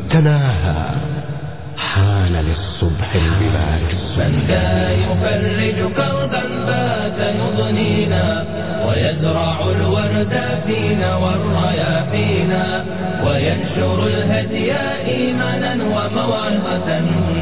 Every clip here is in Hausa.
تناهى حان للصبح البلاد من ذا يفرج كربا بات يضنينا ويزرع الورد فينا والرياحينا وينشر الهدي إيمانا وموعظة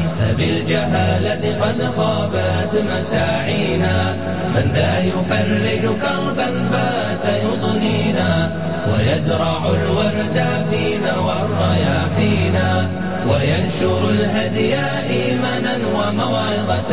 فبالجهالة قد خابت مساعينا من ذا يفرج كربا بات يضنينا ويزرع الورد فينا والرياحينا وينشر الهدي إيمانا وموعظة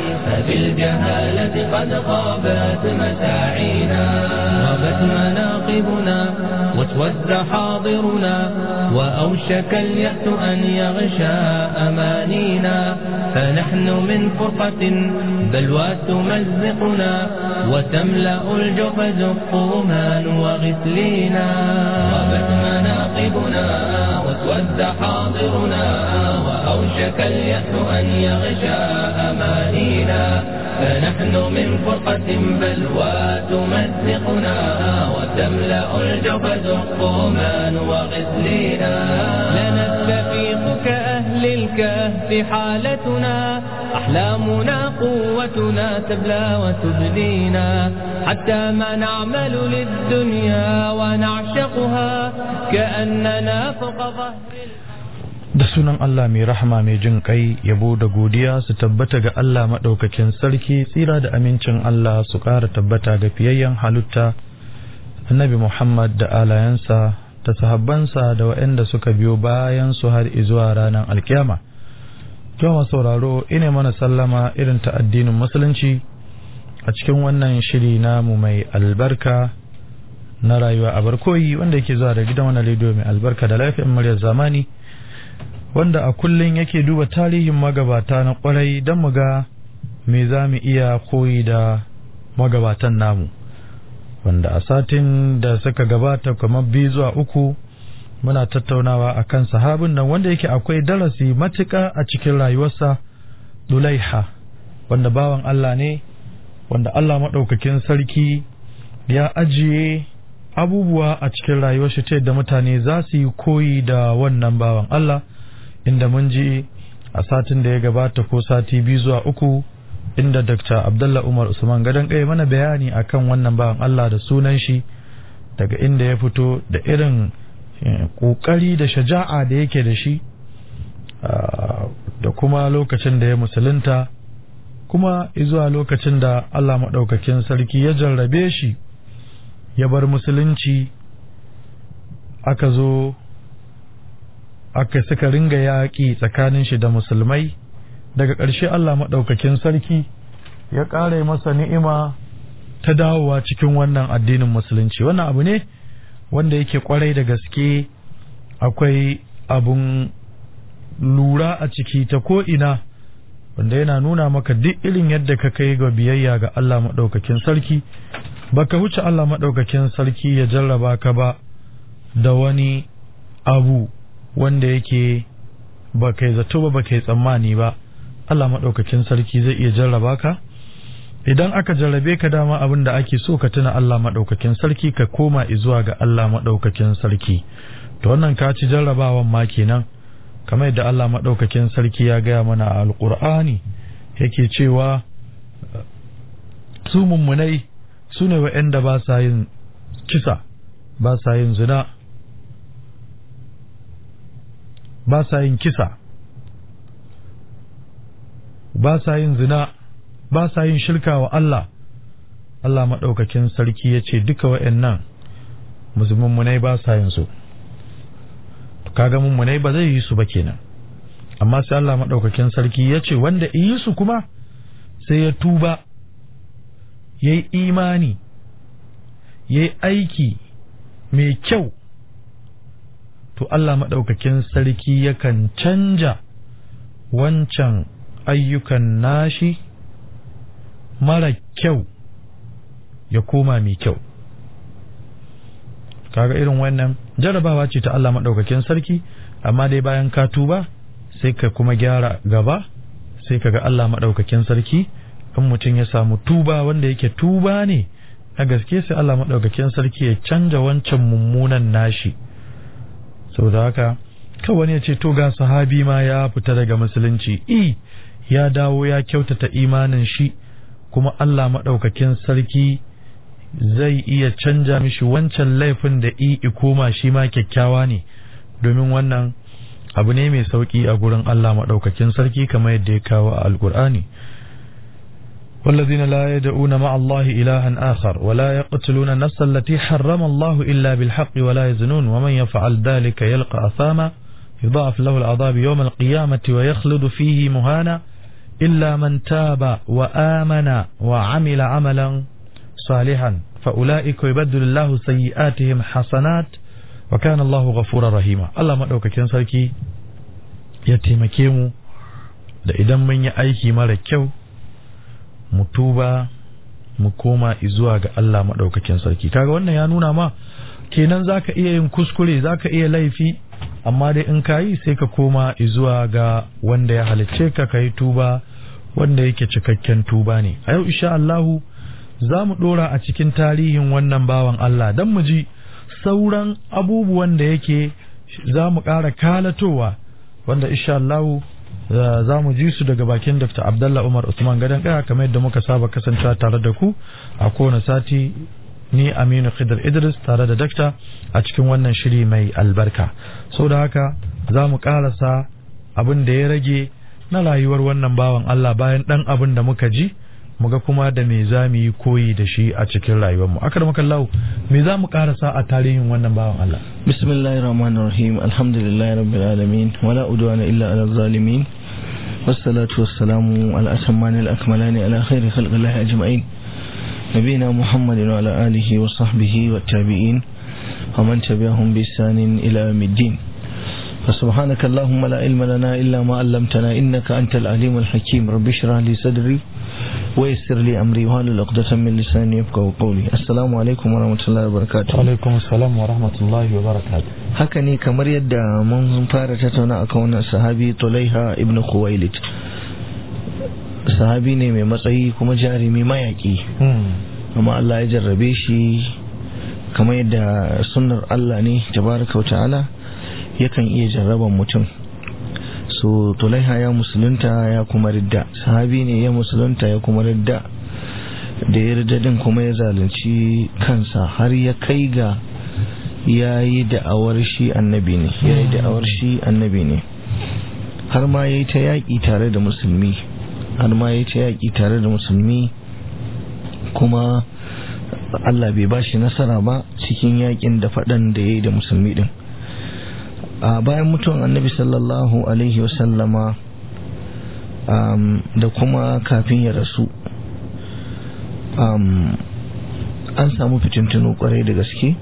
فبالجهالة قد خابت مساعينا غابت مناقبنا واسود حاضرنا وأوشك اليأس أن يغشى أمانينا فنحن من فرقة بلوى تمزقنا وتملأ الجحز الطومان وغسلينا غابت مناقبنا واسود حاضرنا وأوشك اليأس أن يغشى أمانينا فنحن من فرقة بلوى تمزقنا وتملأ الجبد الطومان وغسلينا لنستفيق كأهل الكهف حالتنا أحلامنا قوتنا تبلى وتبدينا حتى ما نعمل للدنيا ونعشقها كأننا فوق ظهر da sunan Allah mai rahama mai jin kai yabo da godiya su tabbata ga Allah maɗaukakin sarki tsira da amincin Allah su ƙara tabbata ga fiyayyen halitta annabi Muhammad da alayansa da sahabbansa da waɗanda suka biyo bayan su har zuwa ranar alkiyama jama sauraro ina mana sallama irin ta addinin musulunci a cikin wannan shiri namu mai albarka na rayuwa a barkoyi wanda yake zuwa da gidan wani rediyo mai albarka da lafiyar muryar zamani wanda a kullum yake duba tarihin magabata na kwarai don mu ga me za mu iya koyi da magabatan namu wanda a satin da suka gabata kamar biyu zuwa uku muna tattaunawa a kan sahabin nan wanda yake akwai darasi matuƙa a cikin rayuwarsa dulaiha wanda bawan Allah ne wanda Allah maɗaukakin sarki ya ajiye abubuwa a cikin rayuwar shi ta yadda mutane za su yi koyi da wannan bawan Allah inda mun ji a satin da ya gabata ko sati biyu zuwa uku inda Dr. Abdullah Umar Usman gadon kai mana bayani akan wannan bawan Allah da sunan shi daga inda ya fito da irin kokari da shaja'a da yake da shi da kuma lokacin da ya musulunta kuma zuwa lokacin da Allah maɗaukakin sarki ya jarrabe shi ya bar musulunci aka zo aka suka ringa yaƙi tsakanin shi da musulmai daga ƙarshe Allah maɗaukakin sarki ya ƙara masa ni'ima ta dawowa cikin wannan addinin musulunci wannan abu ne wanda yake ƙwarai da gaske akwai abun lura a ciki ta ko'ina wanda yana nuna maka duk irin yadda ka kai ga biyayya ga Allah maɗaukakin sarki baka wuce Allah maɗaukakin sarki ya jarraba ka ba da wani abu wanda yake ba kai zato ba ba kai tsammani ba Allah maɗaukakin sarki zai iya jarraba ka idan aka jarrabe ka dama abin da ake so ka tuna Allah maɗaukakin sarki ka koma zuwa ga Allah maɗaukakin sarki to wannan ka ci jarrabawan ma kenan kamar yadda Allah maɗaukakin sarki ya gaya mana a alƙur'ani yake cewa su mummunai su ne wa'yanda ba sa yin kisa ba sa yin zina ba sa yin kisa ba sa yin zina ba sa yin shirka wa Allah Allah maɗaukakin sarki ya ce duka wa'yannan musulmummunai ba sa yin su kaga mummunai ba zai yi su ba kenan amma sai Allah maɗaukakin sarki ya ce wanda yi su kuma sai ya tuba ya yi imani ya yi aiki mai kyau to Allah maɗaukakin sarki yakan canja wancan ayyukan nashi mara kyau ya koma mai kyau kaga irin wannan jarabawa ce ta Allah maɗaukakin sarki amma dai bayan ka tuba sai ka kuma gyara gaba sai ka ga Allah maɗaukakin sarki in mutum ya samu tuba wanda yake tuba ne a gaske sai Allah maɗaukakin sarki ya canja wancan mummunan nashi sau da haka kawai ya ce to ga sahabi ma ya fita daga musulunci i ya dawo ya kyautata imanin shi kuma Allah maɗaukakin sarki zai iya canja mishi wancan laifin da i koma shi ma kyakkyawa ne domin wannan abu ne mai sauki a gurin Allah maɗaukakin sarki kamar yadda ya kawo a alkur'ani والذين لا يدعون مع الله إلها آخر ولا يقتلون النفس التي حرم الله إلا بالحق ولا يزنون ومن يفعل ذلك يلقى أثاما يضاعف له العذاب يوم القيامة ويخلد فيه مهانا إلا من تاب وآمن وعمل عملا صالحا فأولئك يبدل الله سيئاتهم حسنات وكان الله غفورا رحيما الله ما دوka kin sarki ya taimake mu da idan mun yi aiki mara kyau mu tuba mu koma zuwa ga Allah maɗaukakin sarki kaga wannan ya nuna ma kenan zaka iya yin kuskure zaka iya laifi amma dai in ka yi sai ka koma zuwa ga wanda ya halicce ka kai tuba wanda yake cikakken tuba ne a yau insha Allahu za mu ɗora a cikin tarihin wannan bawan Allah don mu ji sauran abubuwan da yake za mu ƙara kalatowa wanda insha Allahu za mu ji su daga bakin Dr. Abdullah Umar Usman Gadan Kaya kamar yadda muka saba kasancewa tare da ku a kowane sati ni Aminu Khidr Idris tare da Dakta a cikin wannan shiri mai albarka. Sau da haka za mu karasa abin da ya rage na rayuwar wannan bawan Allah bayan ɗan abin da muka ji muga kuma da me za mu yi koyi da shi a cikin rayuwarmu. Akar makallahu me za mu karasa a tarihin wannan bawan Allah. Bismillahir Rahmanir Rahim Alhamdulillahi Rabbil Alamin wala udwana illa ala zalimin والصلاة والسلام على أتمان الأكملان على خير خلق الله أجمعين نبينا محمد وعلى آله وصحبه والتابعين ومن تبعهم بإحسان إلى يوم الدين فسبحانك اللهم لا علم لنا إلا ما علمتنا إنك أنت العليم الحكيم رب اشرح لي صدري ويسر لي أمري وهل عقدة من لساني يفقهوا قولي السلام عليكم ورحمة الله وبركاته وعليكم السلام ورحمة الله وبركاته haka ne kamar yadda mun fara tattauna a kan sahabi tulaiha ibn khuwailid sahabi ne mai matsayi kuma jarumi mayaki amma Allah ya jarrabe shi kamar yadda sunnar Allah ne tabaraka wa ta'ala yakan iya jarraban mutum so tulaiha ya musulunta ya kuma ridda sahabi ne ya musulunta ya kuma ridda da ya ridda din kuma ya zalunci kansa har ya kai ga ya yi da'awar shi annabi ne ya yi da'awar shi annabi ne har ma ya yi ta yaƙi tare da musulmi har ma ya yi ta yaƙi tare da musulmi kuma Allah bai ba shi nasara ba cikin yaƙin da faɗan da ya yi da musulmi ɗin a bayan mutuwan annabi sallallahu alaihi wasallama da kuma kafin ya rasu an samu fitintunu kwarai da gaske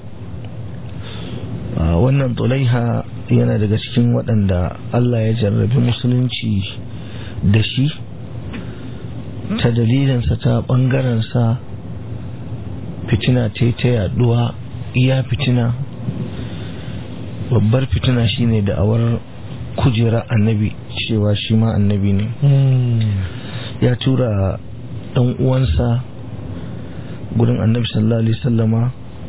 wannan tulaiha yana daga cikin waɗanda Allah ya jarrabi musulunci da shi ta dalilinsa ta ɓangarensa fitina ta ta yaduwa iya fitina babbar fitina shine da awar kujera annabi cewa shi ma annabi ne ya tura ɗan uwansa gudun annabi sallallahu alaihi sallama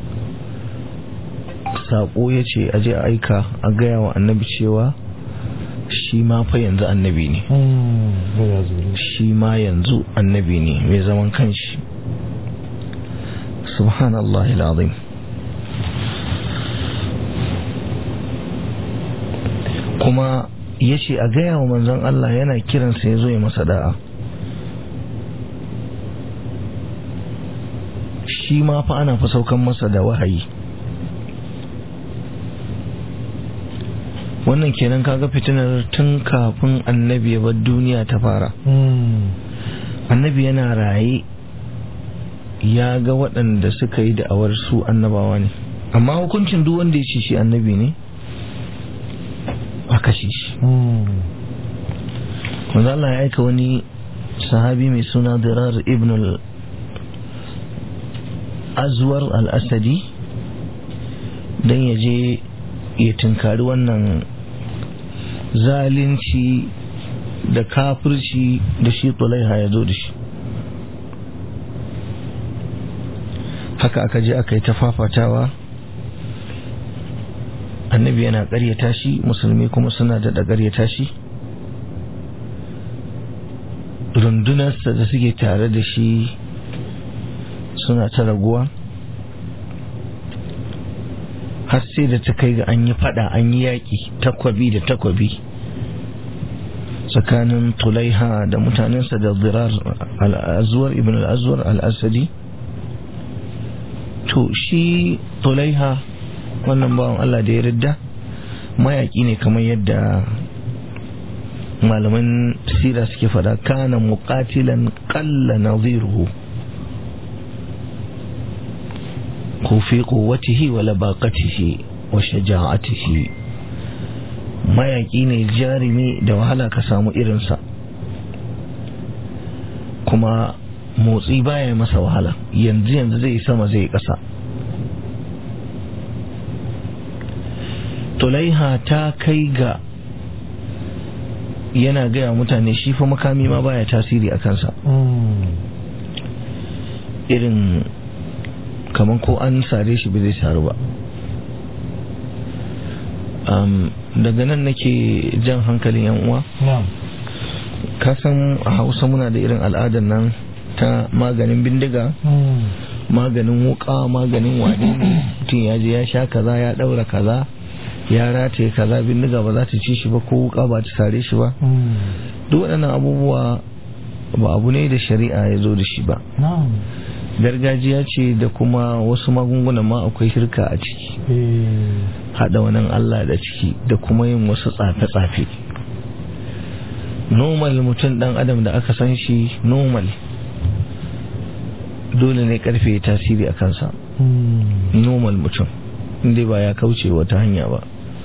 saƙo ya ce aje a aika a gaya wa annabi cewa shi ma fa yanzu annabi ne shi ma yanzu annabi ne mai zaman kanshi subhanallah al'azim kuma ya ce a gaya wa manzon Allah yana kiransa ya zo ya masa da'a shi ma fa ana fa saukan masa da wahayi wannan kenan kaga fitinar tun kafin annabi ya bar duniya ta fara annabi yana raye ya ga waɗanda suka yi da'awar su annabawa ne amma hukuncin duk wanda ya ce shi annabi ne a kashe shi wanda Allah ya aika wani sahabi mai suna dirar ibn al-azwar al-asadi don ya je ya tunkari wannan zalunci da kafirci da shi tulaiha ya zo da shi haka aka je aka yi ta fafatawa annabi yana ƙaryata shi musulmi kuma suna da ƙaryata shi rundunarsa da suke tare da shi suna ta raguwa har sai da ta kai ga an yi fada an yi yaƙi takwabi da takwabi tsakanin tulaiha da mutanensa da zirar al'azuwar ibn al'azuwar al'asadi to shi tulaiha wannan bawan Allah da ya ridda mayaƙi ne kamar yadda malaman sira suke fada kana muqatilan qalla nadhiruhu ko fi quwwatihi wa labaqatihi wa shaja'atihi mayaki ne jarumi da wahala ka samu irinsa kuma motsi baya masa wahala yanzu yanzu zai sama zai kasa tulaiha ta kai ga yana gaya mutane shi fa makami ma baya tasiri a kansa irin kamar ko an sare shi bai zai saru ba daga nan nake jan hankalin yan uwa kasan a hausa muna da irin al'adar nan ta maganin bindiga maganin wuka maganin wani mutum ya je ya sha kaza ya daura kaza ya rataye kaza bindiga ba za ta ci shi ba ko wuka ba ta sare shi ba duk waɗannan abubuwa ba abu ne da shari'a ya zo da shi ba gargajiya ce da kuma wasu magungunan ma akwai shirka a ciki haɗa wannan Allah da ciki da kuma yin wasu tsafe-tsafe normal mutum ɗan adam da aka san shi normal dole ne karfe ya tasiri a kansa normal mutum inda ba ya kauce wata hanya ba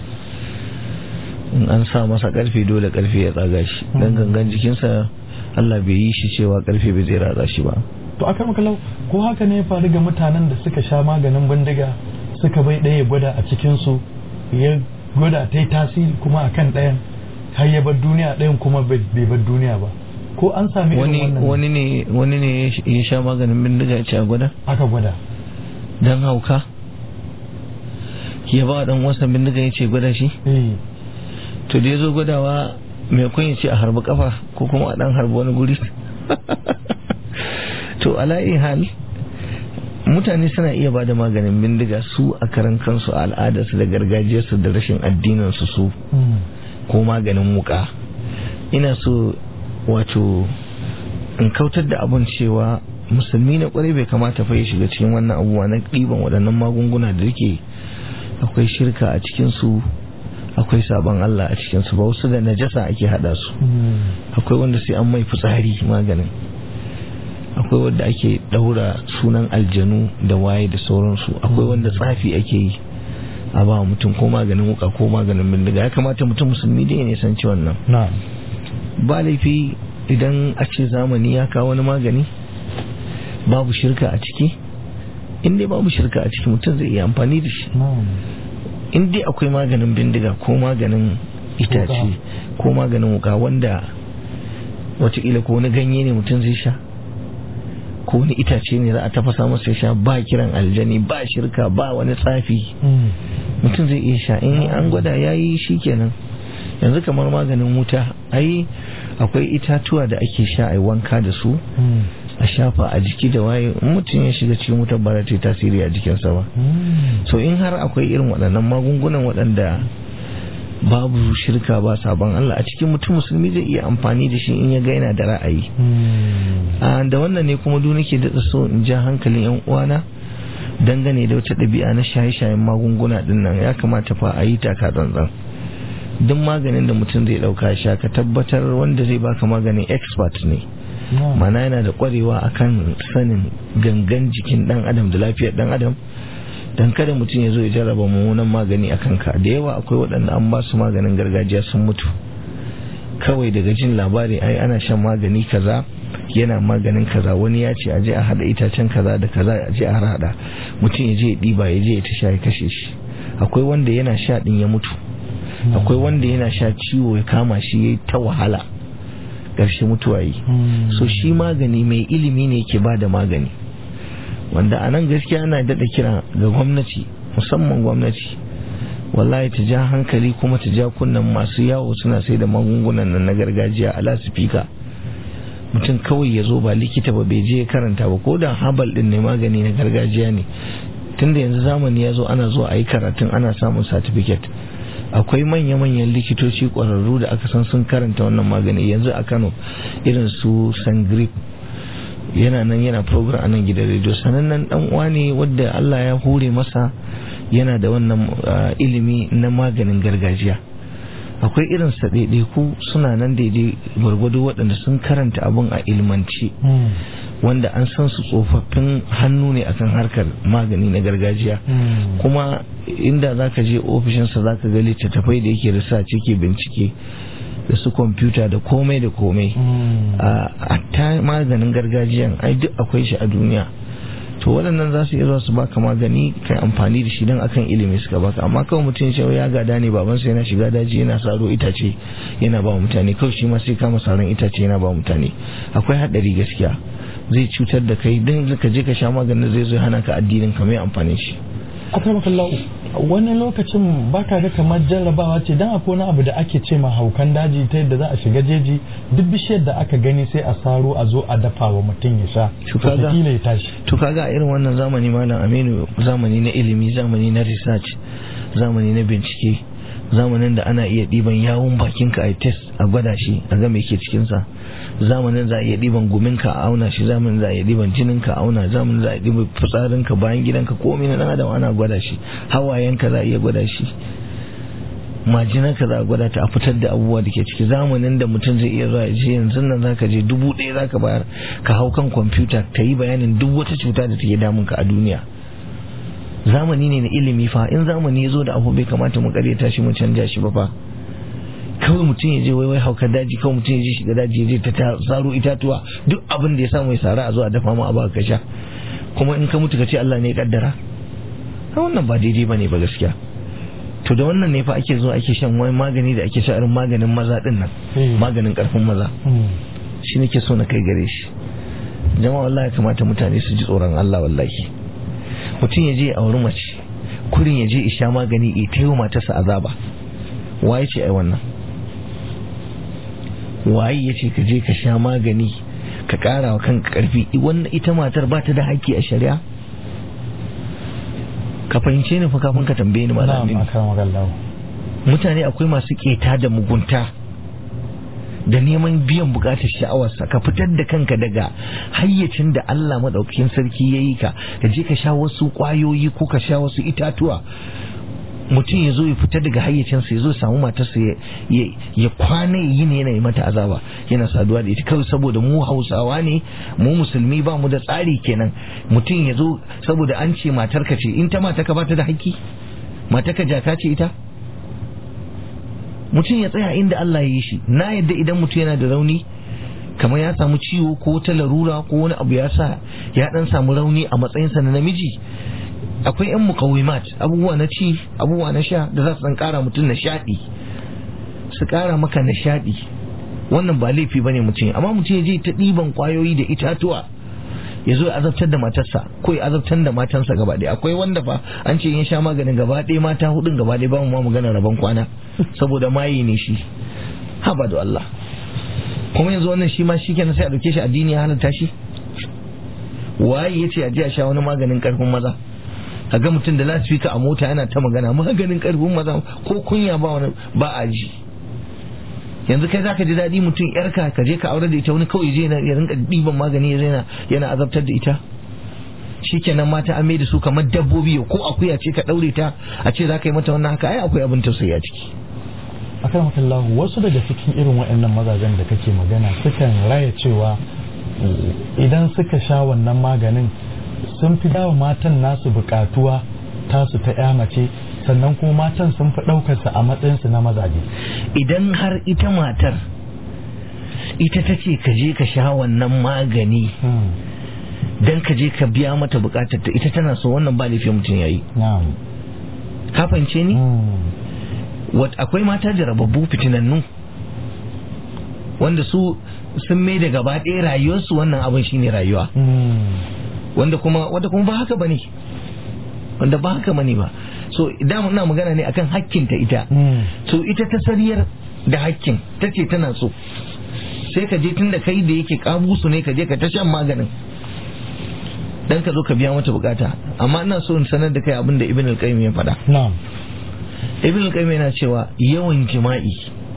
in an sa masa karfe dole karfe ya tsaga shi dan gangan jikinsa Allah bai yi shi cewa karfe bai zai ratsa shi ba to akan makalau ko haka ne ya faru ga mutanen da suka sha maganin bindiga suka bai ɗaya gwada a cikinsu ya gwada ta yi tasiri kuma a kan ɗayan har ya bar duniya ɗayan kuma bai bar duniya ba ko an sami wani irin wannan wani ne wani ne ya sha maganin bindiga ya ce a gwada aka gwada dan hauka ya ba dan wasan bindiga ya ce gwada shi eh to da ya zo gwadawa mai kun ya ce a harbi kafa ko kuma a dan harbi wani guri to ala'i hal mutane suna iya ba da maganin bindiga su a karan kansu a al'adarsu da gargajiyarsu da rashin addininsu su mm, ko maganin wuka ina so wato in kautar da abun cewa musulmi na kwarai bai kamata fa ya shiga cikin wannan abubuwa na ɗiban waɗannan magunguna da yake akwai shirka a cikinsu akwai sabon Allah a cikinsu ba wasu da najasa ake haɗa su mm, akwai wanda sai an mai fitsari maganin akwai wanda ake daura sunan aljanu da waye da sauransu akwai wanda tsafi ake yi a ba mutum ko maganin wuka ko maganin bindiga ya kamata mutum musulmi da ya san ci wannan na ba laifi idan a ce zamani ya kawo wani magani babu shirka a ciki in dai babu shirka a ciki mutum zai iya amfani da shi na in dai akwai maganin bindiga ko maganin itace ko maganin wuka wanda watakila ko wani ganye ne mutum zai sha ko wani itace ne za a tafasa masa ya sha ba kiran aljani ba shirka ba wani tsafi mm, mutum zai iya sha in an gwada ya yi shi kenan yanzu kamar maganin wuta ai akwai itatuwa da ake sha a wanka da su mm, a shafa a jiki da waye in mutum ya shiga cikin wutar ba za ta yi tasiri a jikinsa ba mm, so in har akwai irin waɗannan magungunan waɗanda babu shirka ba sabon Allah a cikin mutum musulmi zai iya amfani da shi in ya ga yana da ra'ayi mm, a da wannan ne kuma duk nake daɗa so in ja hankalin yan uwana dangane da wata ɗabi'a na shaye-shayen magunguna ɗin nan ya kamata fa a yi taka tsantsan duk maganin da mutum zai ɗauka ya sha ka tabbatar wanda zai baka maganin expert ne na mana yana da ƙwarewa akan sanin gangan jikin ɗan adam da lafiyar ɗan adam dan kada mutum ya zo ya jarraba mummunan magani a kanka da yawa akwai waɗanda an ba su maganin gargajiya sun mutu kawai daga jin labari ai ana shan magani kaza yana maganin kaza wani ya ce aje a hada itacen kaza da kaza aje a hada mutum ya je ya ɗiba ya je ya tasha ya kashe shi akwai wanda yana sha ɗin ya mutu akwai wanda yana sha ciwo ya kama shi ya ta wahala ƙarshe mutuwa yi mm, so shi magani mai ilimi ne ke ba da magani wanda a nan gaskiya ana daɗa kira ga gwamnati musamman gwamnati wallahi ta ja hankali kuma ta ja kunnen masu yawo suna sai da magungunan nan na gargajiya a lasifika mutum kawai ya zo ba likita ba bai je karanta ba ko da habal din ne magani na gargajiya ne tunda yanzu zamani ya zo ana zuwa a yi karatun ana samun certificate akwai manya-manyan likitoci ƙwararru da aka san sun karanta wannan magani yanzu a kano irin su sangrip yana nan yana program a nan gidan rediyo sanannen dan uwa ne wadda Allah ya hure masa yana da wannan ilimi na maganin gargajiya akwai irin sa ku suna nan daidai gwargwado waɗanda sun karanta abun a ilmanci wanda an san su tsofaffin hannu ne akan harkar magani na gargajiya kuma inda zaka je ofishinsa zaka ga littattafai da yake research yake bincike da su kwamfuta da komai da komai a ta maganin gargajiyan ai duk akwai shi a duniya to waɗannan za su iya zuwa su baka magani kai amfani da shi don akan ilimi suka baka amma kawai mutum ya ya gada ne babansa yana shiga daji yana saro itace yana ba mutane kawai shi ma sai kama saron itace yana ba mutane akwai haɗari gaskiya zai cutar da kai don ka je ka sha maganin zai zo hana ka addinin ka mai amfani shi akramakallahu wani lokacin ba ka ga kamar jarrabawa ce dan akwai wani abu da ake ce ma haukan daji ta yadda za a shiga jeji duk bishiyar da aka gani sai a saro a zo a dafa wa mutum ya sha wataƙila ya tashi to kaga a irin wannan zamani malam aminu zamani na ilimi zamani na research zamani na bincike zamanin da ana iya ɗiban yawun bakinka a test a gwada shi a ga me ke cikinsa zamanin za a iya ɗiban guminka a auna shi zamanin za a iya ɗiban jininka a auna zamanin za a iya ɗiban fitsarinka bayan gidanka komai na ɗan adam ana gwada shi hawayenka za a iya gwada shi majinanka za a gwada ta a fitar da abubuwa da ke ciki zamanin da mutum zai iya zuwa je yanzu nan za ka je dubu ɗaya za ka bayar ka hau kan kwamfuta ka yi bayanin duk wata cuta da take damunka a duniya zamani ne na ilimi fa in zamani ya zo da abu bai kamata mu karyata shi mu canja shi ba fa kawai mutum ya je wai wai haukar daji kawai mutum ya je shiga daji ya je ta saro itatuwa duk abin da ya samu ya sara a zo a dafa mu a baka ka sha kuma in ka mutu ka ce Allah ne ya kaddara wannan ba daidai bane ba gaskiya to da wannan ne fa ake zo ake shan wani magani da ake sha irin maganin maza din nan maganin karfin maza shi nake so na kai gare shi jama'a wallahi kamata mutane su ji tsoron Allah wallahi mutum ya je a wuri mace kurin ya je isha magani ya ta yi matarsa azaba waye ce ai wannan waye ya ce ka je ka sha magani ka kara wa kanka karfi wannan ita matar ba ta da haƙƙi a shari'a ka fahimce ni fa kafin ka tambaye ni malamin mutane akwai masu keta da mugunta da neman biyan bukatar sha'awarsa ka fitar da kanka daga hayyacin da Allah madaukakin sarki ya yi ka ka je ka sha wasu kwayoyi ko ka sha wasu itatuwa mutum ya zo ya fita daga hayyacinsa ya zo samu matarsa ya kwana yi ne yana yi mata azaba yana saduwa da ita kawai saboda mu hausawa ne mu musulmi ba mu da tsari kenan mutum ya zo saboda an ce matarka ce in ta mataka ba ta da haƙƙi matarka jaka ce ita mutum ya tsaya inda Allah ya yi shi na yadda idan mutum yana da rauni kamar ya samu ciwo ko wata larura ko wani abu ya sa ya dan samu rauni a matsayinsa na namiji akwai yan mukawimat abubuwa na ci abubuwa na sha da za su dan kara mutum nishadi su kara maka nishadi wannan ba laifi bane mutum amma mutum ya je ta ɗiban kwayoyi da itatuwa ya zo ya azabtar da matarsa ko ya azabtar da matansa gaba ɗaya akwai wanda fa an ce in sha maganin gaba ɗaya mata hudun gaba ɗaya ba mu ma magana rabon kwana saboda maye ne shi haba da Allah kuma yanzu wannan shi ma shi kenan sai a dauke shi addini ya halatta shi waye yace a je a sha wani maganin karfin maza ga mutum da lasfika a mota yana ta magana maganin karfin maza ko kunya ba wani ba a ji yanzu kai zaka ji daɗi mutum yarka ka je ka aure da ita wani kawai je ya rinka ɗiban magani ya yana yana azabtar da ita shikenan mata an mai da su kamar dabbobi ko akuya ce ka ɗaure ta a ce za ka yi mata wannan haka ai akwai abin tausayi a ciki akan makallahu wasu daga cikin irin waɗannan mazajen da kake magana sukan raya cewa idan suka sha wannan maganin sun fi dawa matan nasu bukatuwa tasu ta ya mace sannan kuma matan sun fi ɗaukarsa a matsayinsu na mazaje idan har ita matar ita ta ce ka je ka sha wannan magani don ka je ka biya mata bukatar ta ita tana so wannan ba laifin mutum yayi ka fahimce ni akwai mata jarababbu fitinannu wanda su sun mai da gaba ɗaya rayuwarsu wannan abin shine rayuwa wanda kuma wanda kuma ba haka bane wanda ba haka bane ba so idan ina magana ne akan hakkinta ita so ita ta sariyar da hakkin ta ce tana so sai ka je tun da kai da yake kamusu ne ka je ka ta shan maganin dan ka zo ka biya mata bukata amma ina so in sanar da kai abin da ibn al-qayyim ya faɗa na'am ibn al-qayyim yana cewa yawan jima'i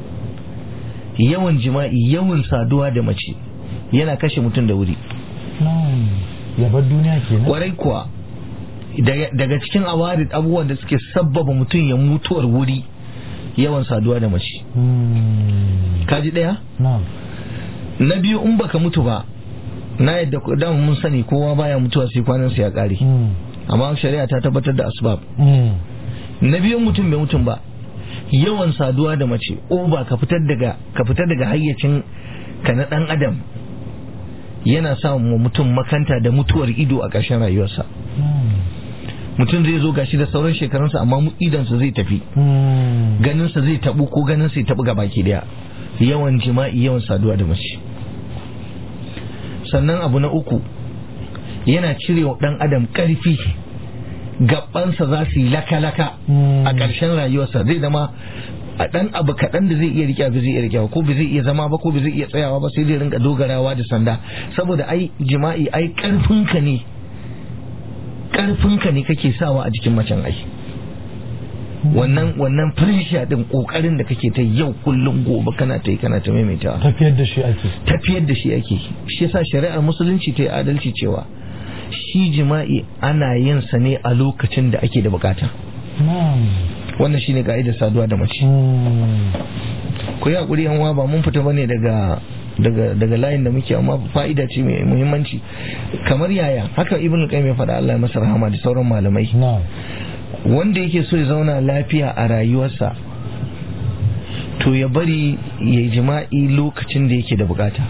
yawan jima'i yawan saduwa da mace yana kashe mutum da wuri na'am ya bar duniya kenan kwarai kuwa daga daga cikin awarid abubuwan da suke sabbaba mutum ya mutuwar wuri yawan saduwa da mace Hmm. kaji daya na'am na biyu in baka mutu ba na yadda ku- dama mun sani kowa baya mutuwa sai kwanan sa ya kare Hmm. amma shari'a ta tabbatar da asbab Hmm. na biyun mutum bai mutum ba yawan saduwa da mace ba ka fitar daga ka fitar daga hayyacin ka na dan adam yana sa wa mutum makanta da mutuwar ido a ƙarshen rayuwarsa Na'am. mutum zai zo gashi da sauran shekarunsa amma mu- idonsa zai tafi Hmm. ganinsa zai tabu ko ganinsa ya tabu ga baki daya yawan jima'i yawan saduwa da mace sannan abu na uku yana cire wa dan adam karfi gabansa za su yi laka-laka Hmm. a ƙarshen rayuwarsa zai zama a ɗan abu kaɗan da zai iya rike ba zai iya rike ko ba zai iya zama ba ko ba zai iya tsayawa ba sai dai rinka dogarawa da sanda saboda ai jima'i ai ƙarfinka ne ƙarfinka ne kake sawa a jikin macen ai wannan wannan pressure din kokarin da kake ta yau kullum gobe kana ta yi kana ta maimaitawa tafiyar da shi ake tafiyar da shi ake shi yasa shari'ar musulunci ta yi adalci cewa shi jima'i ana yin sa ne a lokacin da ake da bukata na'am wannan shine ka'idar saduwa da mace Hmm. ku yi hakuri yan uwa ba mun fita bane daga daga daga layin da muke amma fa'ida ce mai muhimmanci kamar yaya haka ibnu qayyim ya faɗa Allah ya masa rahama da sauran malamai na'am wanda yake so ya zauna lafiya a rayuwarsa to ya bari ya yi jima'i lokacin da yake da bukata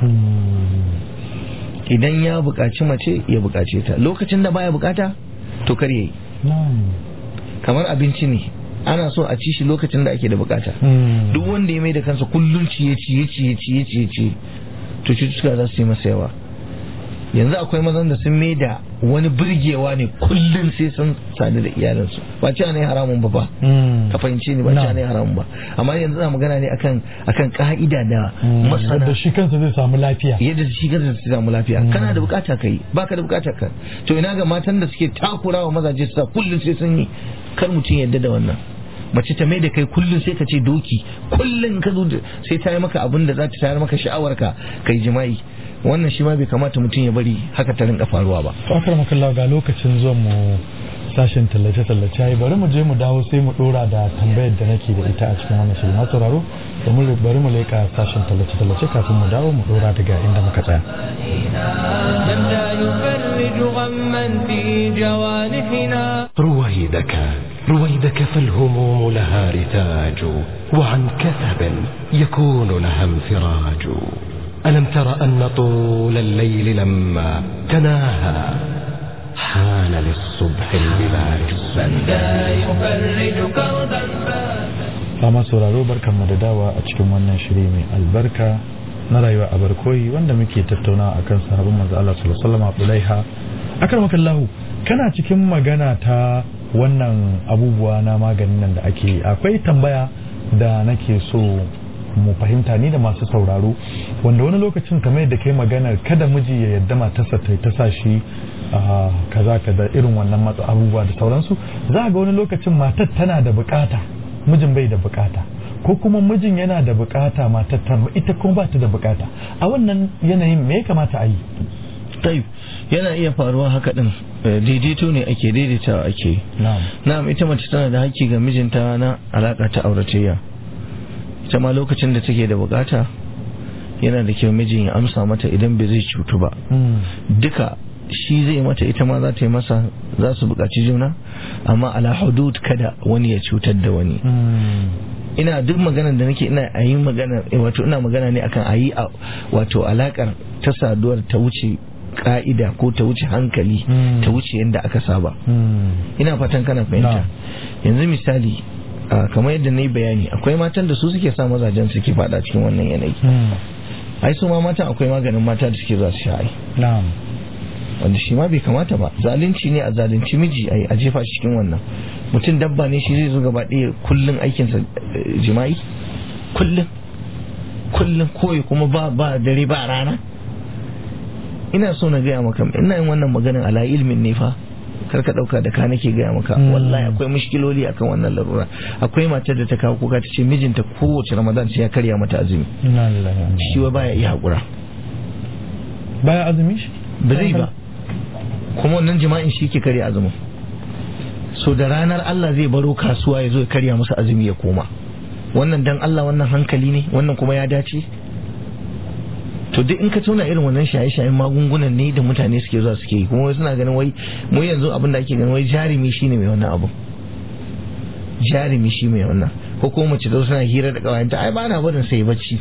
Hmm. idan ya bukaci mace ya bukace ta lokacin da baya bukata to kar yayi na'am kamar abinci ne ana so a ci shi lokacin da ake da bukata Hmm. duk wanda ya mai da kansa kullum ciye ciye ciye ciye ciye ciye to cututtuka za su yi masa yawa yanzu akwai mazan da sun mai da wani burgewa ne kullum sai sun sadu da iyalinsu ba ci ne haramun ba ba Hmm. ka fahimce ni ba Na'am. ci ne haramun ba amma yanzu na magana ne akan akan ka'ida da Hmm. masana Yadda shi kansa zai samu lafiya yadda shi kansa su samu lafiya Mm. kana da bukata kai baka da bukata ka to ina ga matan da suke takurawa mazaje su sa kullum sai sun yi kar mutum yadda da wannan mace ta mai da kai kullum sai ka ce doki kullum ka zo da- sai ta yi maka abin da za ta tayar maka sha'awar ka kai jima'i wannan shi ma bai kamata mutum ya bari haka ta rinka faruwa ba to akar makalla ga lokacin zuwan mu sashen tallace-tallace yayi bari mu je mu dawo sai mu dora da tambayar da nake da ita a cikin wannan shirin na sauraro da mu bari mu leka sashen tallace-tallace kafin mu dawo mu dora daga inda muka tsaya من لا يفرج غما في جوانحنا رويدك رويدك فالهموم لها رتاج وعن كثب يكون لها انفراج ألم تر أن طول الليل لما تناهى حان للصبح البلاج من لا يفرج كربا فات Fama sauraro barkan mu da dawa a cikin wannan shiri mai albarka na rayuwa a barkoyi wanda muke tattaunawa akan sahabban manzo Allah sallallahu alaihi wasallam Abdulaiha akramakallahu kana cikin magana ta wannan abubuwa na maganin nan da ake yi. akwai tambaya da nake so mu fahimta ni da masu sauraro wanda wani lokacin kamar yadda kai maganar kada miji ya yadda matarsa ta ta sa shi ah, kaza kaza irin wannan matsa abubuwa da sauransu za a ga wani lokacin matar tana da bukata mijin bai da bukata ko kuma mijin yana da bukata matar ta ita kuma ba ta da bukata a wannan yanayin me ya kamata a yi tayyib yana iya faruwa haka din Eh, daidaito ne ake daidaitawa ake na'am na'am ita mace tana da haƙƙi ga mijinta na alaƙa ta auratayya ita ma lokacin da take da bukata yana da kyau mijin ya amsa mata idan bai zai cutu ba duka shi zai mata ita ma za ta yi masa za su buƙaci juna amma ala hudud kada wani ya cutar da wani ina duk maganar da nake ina a yi magana eh, wato ina magana ne akan a yi a- wato alakar ta saduwar ta wuce ka'ida ko ta wuce hankali Mm. ta wuce yadda aka saba ina fatan kana fahimta Na'am. yanzu misali a, kamar yadda na yi bayani akwai matan da su suke sa mazajen suke fada cikin wannan yanayi ai su ma matan akwai maganin mata da suke zuwa su sha ai na'am wanda shi ma bai kamata ba zalunci ne a zalunci miji ai a jefa shi cikin wannan mutum dabba ne shi zai zo gaba ɗaya kullum aikinsa jima'i kullum kullum koyi kuma ba ba dare ba rana ina so na gaya maka ina yin wannan maganin ala ilmin ne fa kar ka dauka da ka nake gaya maka wallahi akwai mushkiloli akan wannan larura akwai matar da ta kawo kuka ta ce mijinta kowace ramadan sai ya karya mata azumi shi wa baya iya hakura baya azumi shi ba zai ba kuma wannan jima'in shi ke karya azumin so da ranar Allah zai baro kasuwa ya zo ya karya masa azumi ya koma wannan dan Allah wannan hankali ne wannan kuma ya dace to duk in ka tona irin wannan shaye-shayen magungunan ne da mutane suke zuwa suke yi kuma wai suna ganin wai mu yanzu abin da ake ganin wai jarumi shine mai wannan abu jarumi shi mai wannan ko kuma mace da suna hira da kawayenta ai ba na barin sai bacci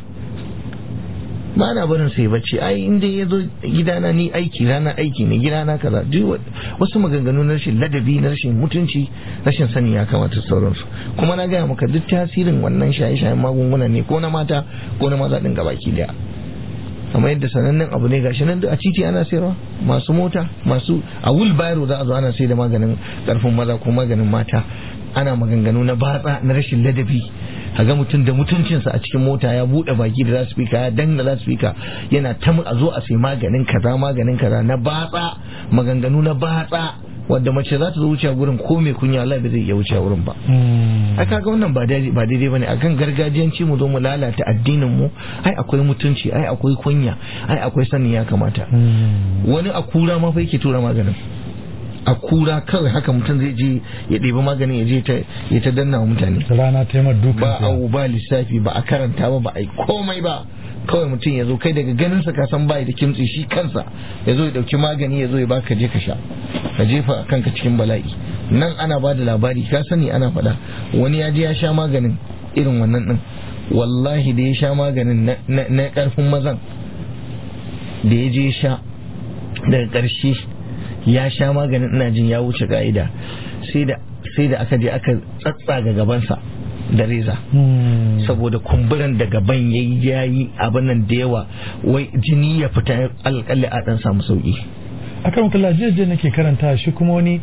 ba na barin sai bacci ai in dai ya zo gidana ni aiki rana aiki ne gidana kaza duk wasu maganganu na rashin ladabi na rashin mutunci rashin sani ya kamata sauransu kuma na gaya maka duk tasirin wannan shaye-shayen magunguna ne ko na mata ko na maza din gabaki daya kamar yadda sanannen abu ne gashi nan duk a titi ana sayarwa masu mota masu a wheelbarrow za a zo ana sai da maganin karfin maza ko maganin mata ana maganganu na batsa na rashin ladabi a ga mutum da mutuncinsa a cikin mota ya bude baki da lasfika ya danna lasfika yana ta a zo a sai maganin kaza maganin kaza na batsa maganganu na batsa wadda mace za ta zo wuce gurin ko mai kunya Allah bai zai iya wuce wurin ba ai kaga wannan ba daidai ba daidai bane akan gargajiyanci mu zo mu lalata addinin mu ai akwai mutunci ai akwai kunya ai akwai sanin ya kamata wani a kura ma fa yake tura maganin a kura kawai haka mutum zai je ya ɗebi maganin ya je ya ta danna wa mutane rana ta yi dukan ba a ba lissafi ba a karanta ba ba a yi komai ba kawai mutum ya zo kai daga ganin sa ka san bai da kimtsi shi kansa ya zo ya dauki magani ya zo ya baka je ka sha ka jefa kanka cikin bala'i nan ana ba da labari ka sani ana faɗa wani ya je ya sha maganin irin wannan din wallahi da ya sha maganin na karfin mazan da ya je sha daga ƙarshe ya sha maganin ina jin ya wuce ka'ida sai da sai da aka je aka tsatsaga gabansa da reza saboda kumburan da gaban ya yi yayi abin nan da yawa wai jini ya fita alƙalli a ɗan samu sauƙi akan kula jiya nake karanta shi kuma wani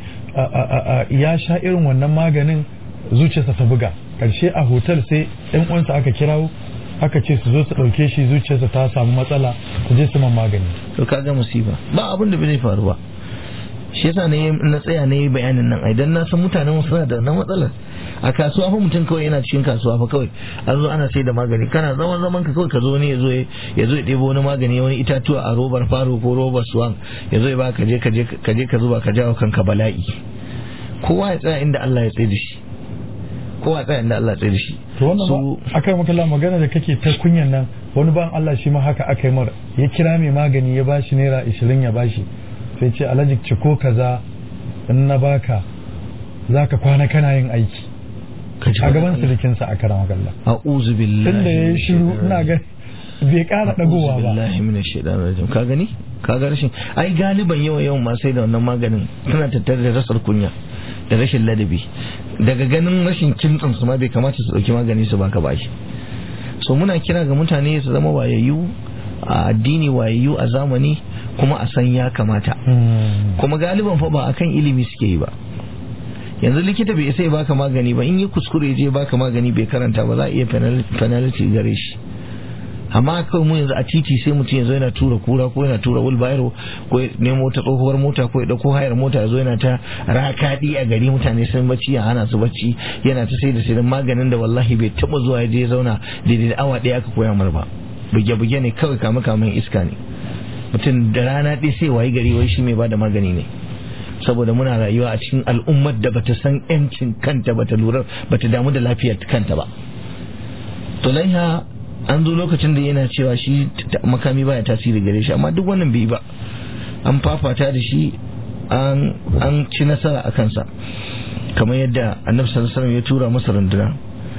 ya sha irin wannan maganin zuciyarsa ta buga karshe a hotel sai ɗan uwansa aka kirawo aka ce su zo su ɗauke shi zuciyarsa ta samu matsala su je su man magani to kaga musiba ba abin da bai faru ba shi yasa ne na tsaya na yi bayanin nan idan na san mutanen suna da wannan matsalar a kasuwa fa mutum kawai yana cikin kasuwa fa kawai an zo ana sai da magani kana zaman zaman ka kawai ka zo ne ya zo ya zo ya ɗebo wani magani wani itatuwa a robar faro ko robar suwan ya zo ya ba ka je ka je ka je ka zuba ka jawo kanka bala'i kowa ya tsaya inda Allah ya tsaye da shi kowa ya tsaya inda Allah ya tsaye da shi to wannan ba akai makalla magana da kake ta kunyan nan wani ban Allah shi ma haka aka yi mara ya kira mai magani ya bashi naira 20 ya bashi sai ce alhaji ciko kaza in na baka zaka kwana kana yin aiki a gaban sirikinsa a karan magalla a'udhu billahi tunda yayi shiru ina ga bai kara dagowa ba billahi minash shaitanir rajim ka gani ka ga rashin ai galiban yawan yawan ma sai da wannan maganin tana tattare da rasar kunya da rashin ladabi daga ganin rashin kimtsin su ma bai kamata su dauki magani su baka bashi so muna kira ga mutane su zama wayayyu a addini wayayyu a zamani kuma a san ya kamata kuma galiban fa ba akan ilimi suke yi ba yanzu likita bai isa ya baka magani ba in yi kuskure je baka magani bai karanta ba za a iya penalty gare shi amma kawai mu yanzu a titi sai mutum yanzu yana tura kura ko yana tura wheelbarrow ko ya nemo ta tsohuwar mota ko ya dauko hayar mota ya zo yana ta rakadi a gari mutane sun bacci ya hana su bacci yana ta sai da sai maganin da wallahi bai taba zuwa ya je ya zauna daidai da awa ɗaya aka koya mar ba buge-buge ne kawai kama kaman iska ne mutum da rana ɗaya sai wayi gari wai shi mai bada magani ne saboda muna rayuwa a cikin al'ummar da bata san yancin kanta bata lura bata damu da lafiyar kanta ba to laiha an zo lokacin da yana cewa shi makami baya tasiri gare shi amma duk wannan bai ba an fafata da shi an ci nasara a kansa kamar yadda annabi sallallahu alaihi ya tura masa runduna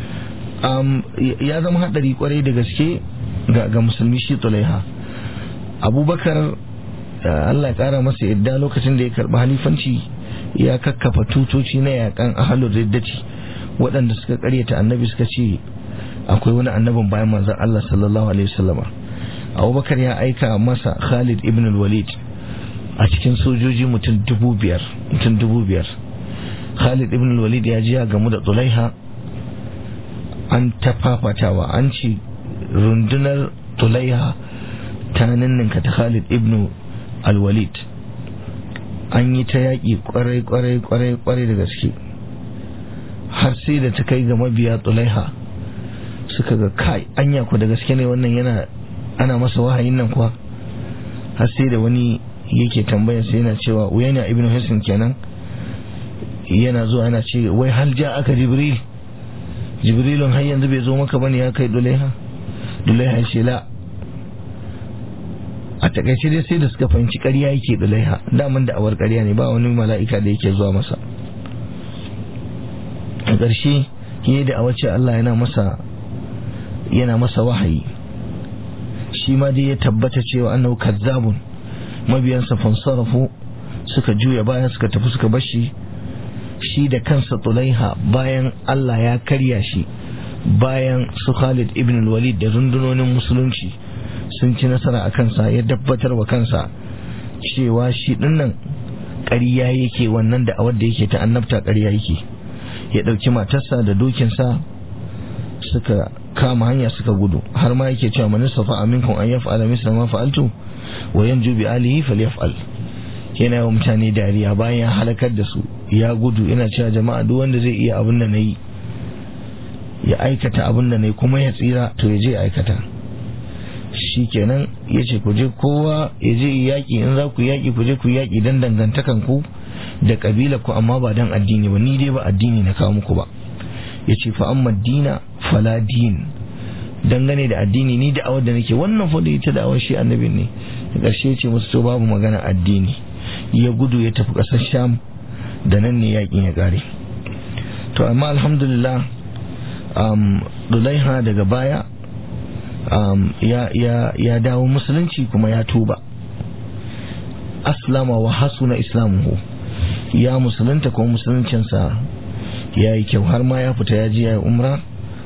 ya zama hadari kwarai da gaske ga musulmi shi tulaiha abubakar Allah ya kara masa yadda lokacin da ya karɓi halifanci ya kakkafa tutoci na yakan ahalur riddati waɗanda suka karyata annabi suka ce akwai wani annabin bayan manzon Allah sallallahu alaihi wasallama abubakar ya aika masa khalid ibn walid a cikin sojoji mutum dubu biyar mutum dubu biyar khalid ibn walid ya ji ya gamu da tulaiha an tafafatawa an ce rundunar tulaiha ta ninninka ta khalid ibn al-walid an yi ta yaƙi kwarai kwarai kwarai kwarai da gaske har sai da ta kai ga mabiya tulaiha suka ga kai anya ku da gaske ne wannan yana ana masa wahayin nan kuwa har sai da wani yake tambaya sai yana cewa uyana ibn hisin kenan yana zuwa yana ce wai hal ja aka jibril jibrilun har yanzu bai zo maka bane ya kai dulaiha dulaiha ce la a takaice dai sai da suka fahimci ƙarya yake dulaiha daman da awar ƙarya ne ba wani mala'ika da yake zuwa masa a ƙarshe yi da awace Allah yana masa yana masa wahayi shi ma dai ya tabbata cewa annahu kazzabun mabiyansa fansarafu suka juya baya suka tafi suka bashi shi da kansa tulaiha bayan Allah ya karya shi bayan su Khalid ibn walid da rundunonin musulunci sun ci nasara a kansa ya dabbatar wa kansa cewa shi dinnan ƙarya yake wannan da awar da yake ta annabta ƙarya yake ya ɗauki matarsa da dokinsa suka kama hanya suka gudu har ma yake cewa man safa aminkum an yaf'ala misla ma fa'altu wa yanju bi alihi falyaf'al yana yawan mutane dariya bayan ya halakar da su ya gudu yana cewa jama'a duk wanda zai iya abin da nayi ya aikata abin da nayi kuma ya tsira to ya je ya aikata shikenan ya ce ku je kowa ya je yaƙi in za ku yaƙi ku je ku yaƙi dan dangantakan ku da ƙabila ku amma ba dan addini ba ni dai ba addini na kawo muku ba ya ce fa amma dina fala din dangane da addini ni da awar da nake wannan fa da ita da awar shi annabin ne da ƙarshe ce musu to babu magana addini ya gudu ya tafi ƙasar sham da nan ne yakin ya ƙare to amma alhamdulillah um, dulaiha daga baya um, ya, ya, ya dawo musulunci kuma ya tuba aslama wa hasuna islamuhu ya musulunta kuma musuluncinsa ya yi kyau har ma ya fita ya ji ya yi umra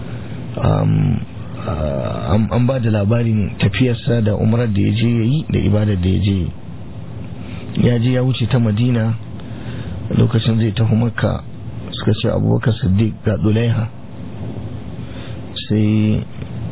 an ba da labarin tafiyarsa da umrar da ya je ya yi da ibadar da ya je ya je ya wuce ta madina lokacin zai tafi makka suka ce abubakar siddiq ga dulaiha sai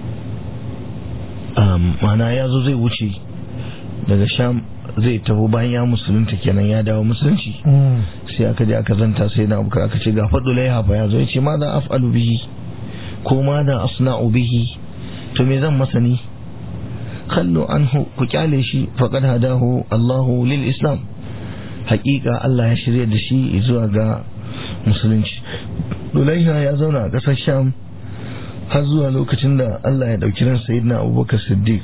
mana ya zo zai wuce daga sham zai taho bayan ya musulunta kenan ya dawo musulunci sai aka je aka zanta sai na abuka aka ce ga faɗo laiha fa ya zo ya ce ma da af'alu bihi ko ma da asna'u bihi to me zan masa ni kallo anhu ku kyale shi faqad hadahu Allahu lil islam haƙiƙa Allah ya shirya da shi zuwa ga musulunci Dulaiha ya zauna a ƙasar Sham har zuwa lokacin da Allah ya ɗauki ran sayyidina Abubakar Siddiq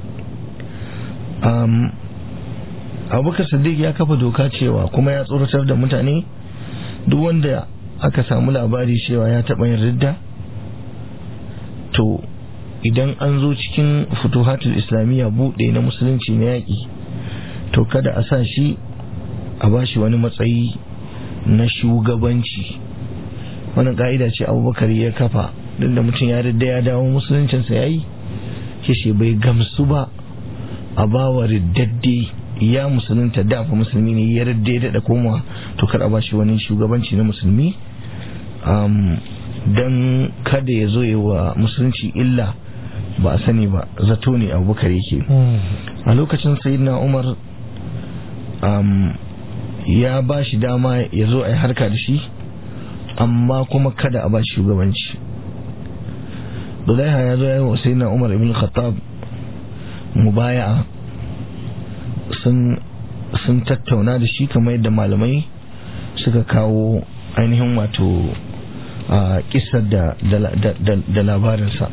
abubakar siddiq ya kafa doka cewa kuma ya tsoratar da mutane duk wanda aka samu labari cewa ya taɓa yin ridda to idan an zo cikin futuhatul islamiyya buɗe na musulunci na yaƙi to kada a sa shi a ba shi wani matsayi na shugabanci wani ƙa'ida ce abubakar ya kafa duk da mutum ya ridda ya dawo musuluncinsa ya yi shi bai gamsu ba a bawa riddadde ya musulunta da fa musulmi ne ya radda ya daɗa koma to kar a bashi wani shugabanci na musulmi don kada ya zo wa musulunci illa ba a sani ba zato ne abubakar yake a lokacin sayyidina umar ya ba shi dama ya zo a yi harka da shi amma kuma kada a ba shi shugabanci Dulaiha ya zo ya yi wa sayyidina umar ibn khattab mubaya'a sun tattauna da shi kamar yadda malamai suka kawo ainihin wato a kisar da labarinsa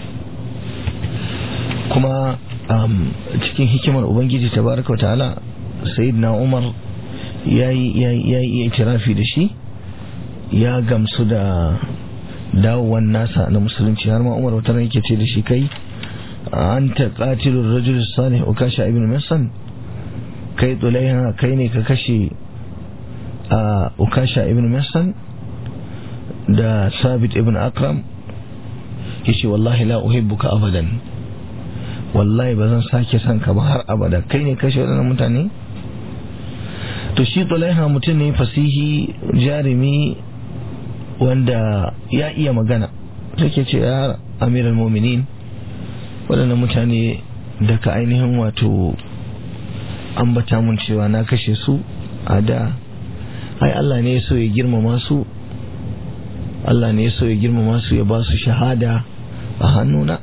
kuma cikin hikimar ubangiji tabaraka wa ta'ala sayyidina umar ya yi itirafi da shi ya gamsu da dawowan nasa na musulunci har ma umar wata yake ce da shi kai anta qatilur rajul salih ukasha ibn masan kai tsulaiha kai ne ka kashe a ukasha ibn masan da sabit ibn akram yace wallahi la uhibbuka abadan wallahi ba zan sake son ka ba har abada kai ne kashe waɗannan mutane to shi tulaiha mutum ne fasihi jarumi wanda ya iya magana take ce ya amiral mominin waɗannan mutane da ka ainihin wato ambata mun cewa na kashe su a da ai Allah ne ya so ya girmama su Allah ne ya so ya girmama su ya ba su shahada a hannuna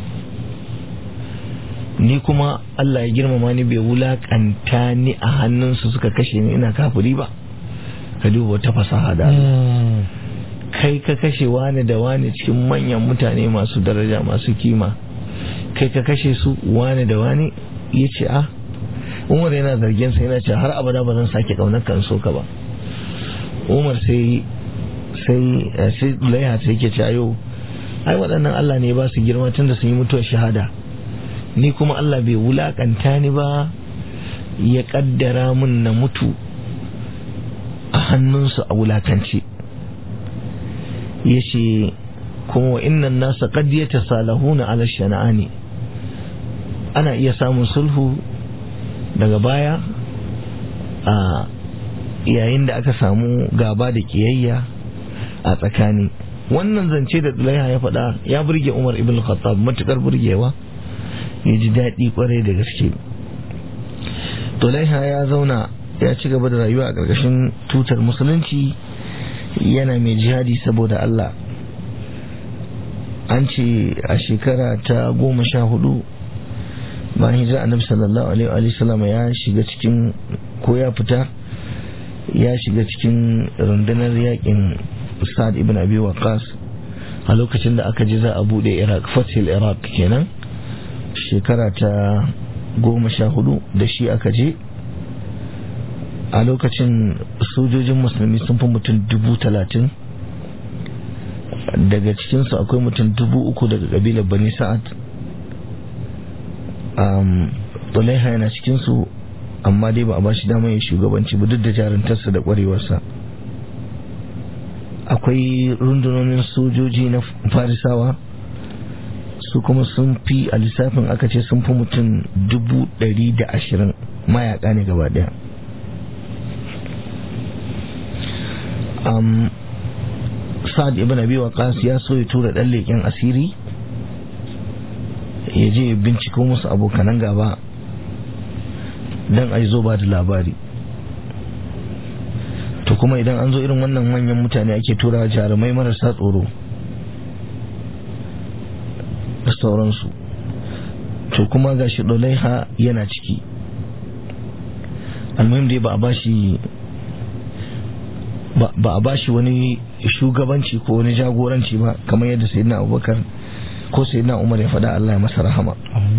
ni kuma Allah ya girmama ni bai wulakanta ni a hannunsu suka kashe ni ina kafiri ba ka duba wata fasaha da kai ka kashe wani da wani cikin manyan mutane masu daraja masu kima kai ka kashe su wani da wani ya ce a umar yana zargin sa yana ce har abada ba zan sake kaunar kan so ka ba umar sai sai sai laiha sai yake ce ayo ai waɗannan Allah ne ba su girma tun da sun yi mutuwar shahada ni kuma Allah bai wulakanta ni ba ya kaddara mun na mutu a hannunsu a wulakance ya ce kuma wa innan nasa qad yatasalahuna ala shana'ani ana iya samun sulhu daga baya a yayin da aka samu gaba da kiyayya a tsakani wannan zance da Zulaiha ya faɗa ya burge Umar ibn Khattab matukar burgewa ya ji daɗi kwarai da gaske Zulaiha ya zauna ya ci gaba da rayuwa a ƙarƙashin tutar musulunci yana mai jihadi saboda Allah an ce a shekara ta goma sha hudu bayan hijira annabi sallallahu alaihi wa sallam ya shiga cikin ko ya fita ya shiga cikin rundunar yakin sa'ad ibn abi waqas a lokacin da aka ji za a bude iraq fatil iraq kenan shekara ta goma sha hudu da shi aka je a lokacin sojojin musulmi sun fi mutum dubu talatin daga cikinsu akwai mutum dubu uku daga kabilar bani sa'ad Tulaiha yana cikinsu amma dai ba a ba shi damar ya shugabanci ba duk da jarantarsa da kwarewarsa akwai rundunonin sojoji na farisawa su kuma sun fi a lissafin aka ce sun fi mutum dubu ɗari da ashirin mayaka ne gaba daya um, sa'ad ibn abi waqas ya so ya tura ɗan leƙen asiri ya je ya binciko musu abokanan gaba don a zo ba da labari to kuma idan an zo irin wannan manyan mutane ake tura jarumai marasa tsoro da sauransu to kuma ga shi ɗolaiha yana ciki almuhim dai ba a bashi ba a bashi wani shugabanci ko wani jagoranci ba kamar yadda sayyidina abubakar ko sayyidina umar ya faɗa Allah ya masa rahama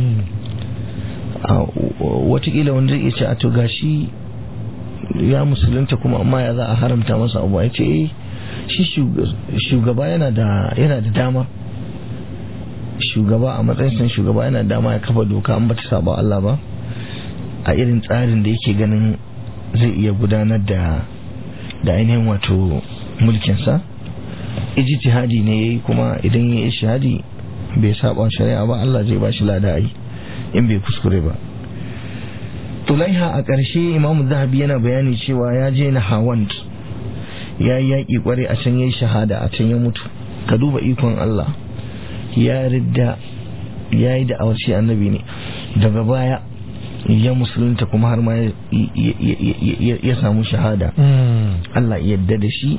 watakila wanda ya ce a to gashi ya musulunta kuma amma ya za a haramta masa abu ya ce shi shugaba yana da dama shugaba a matsayin shugaba yana da dama ya kafa doka an bata saba Allah ba a irin tsarin da yake ganin zai iya gudanar da da ainihin wato mulkinsa ijtihadi ne yayi kuma idan ya yi shahadi bai saba shari'a ba Allah zai bashi lada ai in bai kuskure ba Tulaiha a ƙarshe Imam Zahabi yana bayani cewa ya je na Hawand ya yi yaƙi ƙware a can ya yi shahada a can ya mutu ka duba ikon Allah ya ridda ya yi da awarci annabi ne daga baya ya musulunta kuma har ma ya samu shahada Allah yadda da shi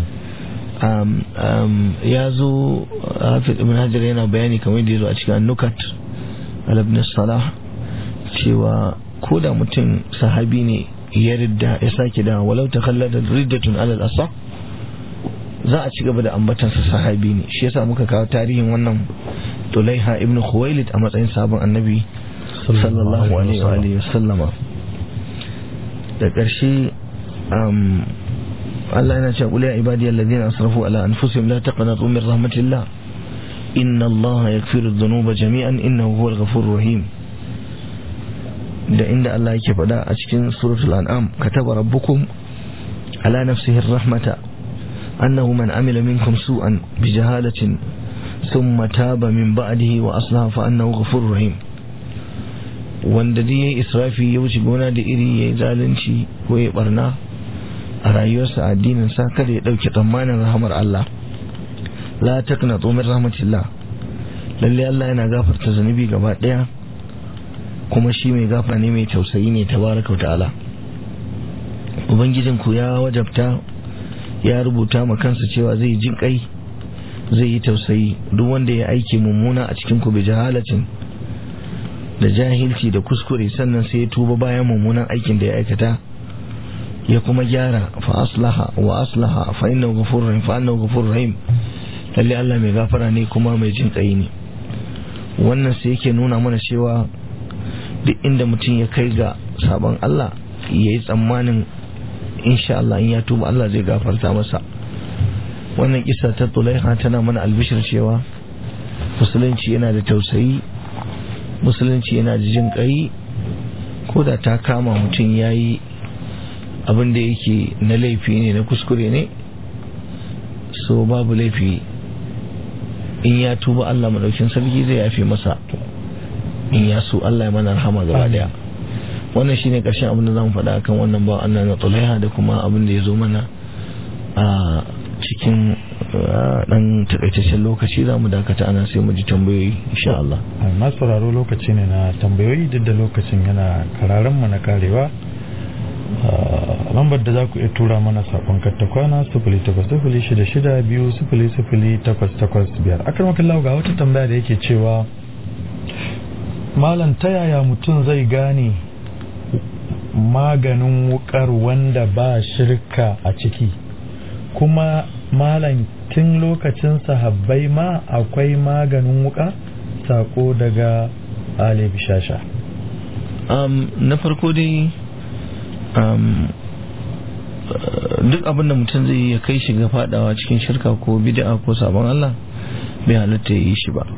ya zo hafiz ibn hajar yana bayani kamar da ya zo a cikin nukat alabnin salah cewa ko da mutum sahabi ne ya ridda ya sake da walau ta kallada riddatun alal asa za a ci gaba da ambatansa sahabi ne shi yasa muka kawo tarihin wannan tulaiha ibn khuwailid a matsayin sabon annabi sallallahu alaihi wa sallama da ƙarshe Allah yana cewa qul ya ibadiyal ladina asrafu ala anfusihim la taqnatu min rahmatillah inna Allah yaghfiru dhunuba jami'an innahu huwal ghafurur rahim da inda Allah yake faɗa a cikin suratul an'am kataba rabbukum ala nafsihi rahmata annahu man amila minkum su'an bijahalatin thumma taba min ba'dihi wa aslaha fa annahu ghafurur rahim wanda dai ya yi israfi ya wuce gona da iri ya yi zalunci ko ya barna a rayuwarsa a addininsa kada ya ɗauki tsammanin rahamar Allah la takna min rahmatillah lalle Allah yana gafarta zunubi gaba ɗaya kuma shi mai gafa ne mai tausayi ne tabaraka ta'ala ubangijin ku ya wajabta ya rubuta ma kansa cewa zai jin kai zai yi tausayi duk wanda ya aiki mummuna a cikin ku bi jahalacin da jahilci da kuskure sannan sai ya tuba bayan mummunan aikin da ya aikata ya kuma gyara fa aslaha wa aslaha fa innahu ghafurur rahim fa innahu ghafurur rahim lalle Allah mai gafara ne kuma mai jin kai ne wannan sai yake nuna mana cewa duk inda mutum ya kai ga sabon Allah ya yi tsammanin insha Allah in ya tuba Allah zai gafarta masa wannan kisa ta tulaiha tana mana albishir cewa musulunci yana da tausayi musulunci yana da jin kai ko da ta kama mutum ya yi abin da yake na laifi ne na kuskure ne so babu laifi in ya tuba Allah madaukin sarki zai yafe masa in ya so Allah ya mana rahama gaba daya wannan shine karshen abin da zamu faɗa akan wannan ba Allah na Tulaiha da kuma abin da ya zo mana a cikin dan takaitaccen lokaci zamu dakata ana sai mu ji tambayoyi insha Allah masu sauraro lokaci ne na tambayoyi duk da lokacin yana kararan mu na karewa lambar da za ku iya tura mana sakon kattakwana sufuli takwas sufuli shida shida biyu sufuli sufuli takwas takwas biyar akan makallahu ga wata tambaya da yake cewa malam ta yaya mutum zai gane maganin wukar wanda ba shirka a ciki kuma malam tun lokacin sahabbai ma akwai maganin wuka sako daga ali bishasha um, na farko dai um, duk abin da mutum zai ya kai shi ga fadawa cikin shirka ko bid'a ko sabon Allah bai halatta ya yi shi ba